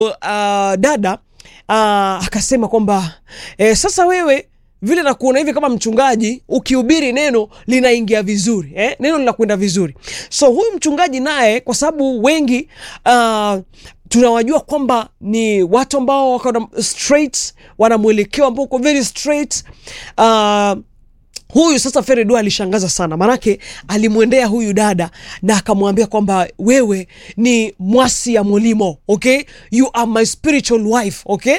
uh, dada uh, akasema kwamba eh, sasa wewe vile nakuona hivi kama mchungaji ukihubiri neno linaingia vizuri eh? neno linakwenda vizuri so huyu mchungaji naye kwa sababu wengi uh, tunawajua kwamba ni watu ambao wako na straight wana mwelekeo ambao uko very straight uh, huyu sasa Feredo alishangaza sana, maanake alimwendea huyu dada na akamwambia kwamba wewe ni mwasi ya Molimo, okay? You are my spiritual wife, okay?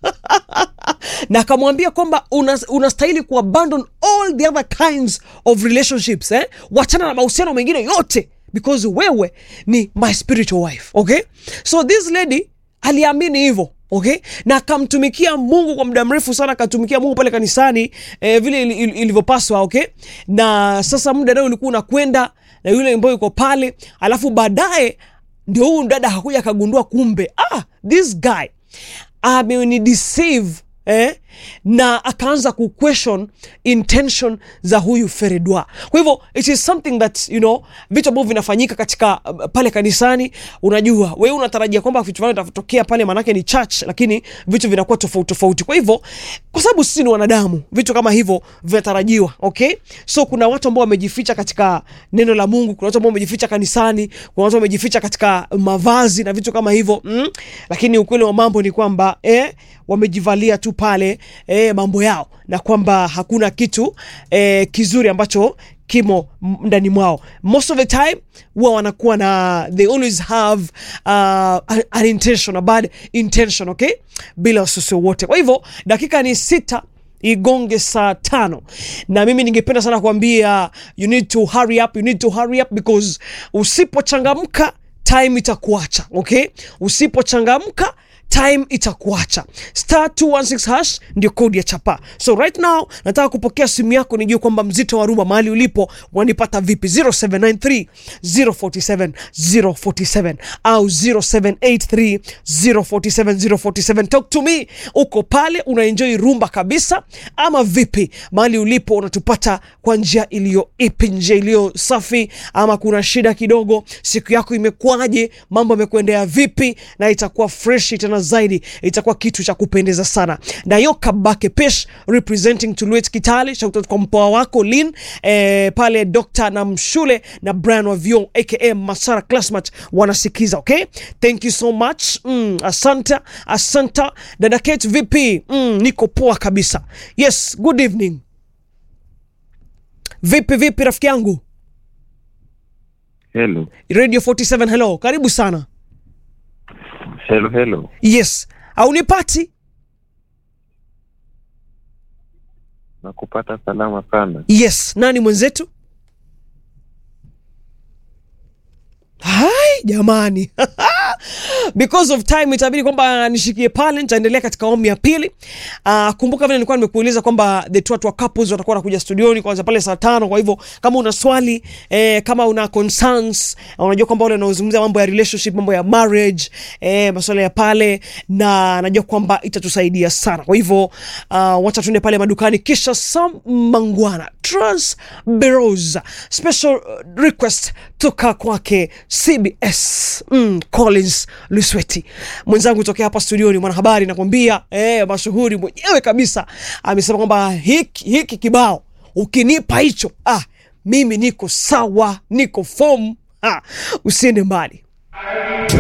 na akamwambia kwamba unastahili una kuabandon all the other kinds of relationships eh? Wachana na mahusiano mengine yote because wewe ni my spiritual wife, okay? So this lady aliamini hivyo okay na akamtumikia mungu kwa muda mrefu sana akatumikia mungu pale kanisani eh, vile ilivyopaswa okay na sasa muda nao ulikuwa unakwenda na yule ambayo yuko pale alafu baadaye ndio huyu dada hakuja akagundua kumbe ah, this guy ameni deceive eh? na akaanza kuquestion intention za huyu feredwa kwa hivyo it is something that you know vitu ambavyo vinafanyika katika uh, pale kanisani unajua wewe unatarajia kwamba vitu fulani vitatokea pale manake ni church lakini vitu vinakuwa tofauti tofauti kwa hivyo kwa sababu sisi ni wanadamu vitu kama hivyo vinatarajiwa okay so kuna watu ambao wamejificha katika neno la mungu kuna watu ambao wamejificha kanisani kuna watu wamejificha katika mavazi na vitu kama hivyo mm? lakini ukweli wa mambo ni kwamba eh, wamejivalia tu pale e, mambo yao na kwamba hakuna kitu e, kizuri ambacho kimo ndani mwao most of the time huwa wanakuwa na they always have uh, an, an intention a bad intention okay bila wasiwasi wowote kwa hivyo dakika ni sita igonge saa tano na mimi ningependa sana kuambia you need to hurry up you need to hurry up because usipochangamka time itakuacha okay usipochangamka time itakuacha star 216 hash ndio kodi ya chapa so right now nataka kupokea simu yako nijue kwamba mzito wa rumba mahali ulipo wanipata vipi 0793 047 047 au 0783 047 047 talk to me uko pale unaenjoy rumba kabisa ama vipi mahali ulipo unatupata kwa njia iliyo ipi njia iliyo safi ama kuna shida kidogo siku yako imekuwaje mambo yamekuendea vipi na itakuwa fresh tena zaidi itakuwa kitu cha kupendeza sana nayo kabake pesh representing tuluet kitale shautot kwa mpoa wako lin eh, pale dr na mshule na brian wavio aka masara classmat wanasikiza okay thank you so much mm, asanta asanta dada kate vipi mm, niko poa kabisa yes good evening vipi vipi rafiki yangu Hello. radio 47 hello karibu sana Hello, hello. yes aunipati Nakupata salama sana. yes nani mwenzetu hai jamani because of time itabidi kwamba nishikie pale nitaendelea katika awamu ya pili uh, kumbuka vile nilikuwa nimekuuliza kwamba the two watu wa couples watakuwa wanakuja studioni kwanza pale saa tano kwa hivyo kama una swali eh, kama una concerns unajua kwamba wale wanaozungumzia mambo ya relationship mambo ya marriage eh, masuala ya pale na najua kwamba itatusaidia sana kwa hivyo uh, wacha tuende pale madukani kisha sam mangwana trans bureaus special request toka kwake cbs mm, collins lusweti mwenzangu tokea hapa studioni mwanahabari nakwambia eh, mashuhuri mwenyewe kabisa amesema kwamba hiki, hiki kibao ukinipa hicho ah, mimi niko sawa niko fom ah, usiende mbali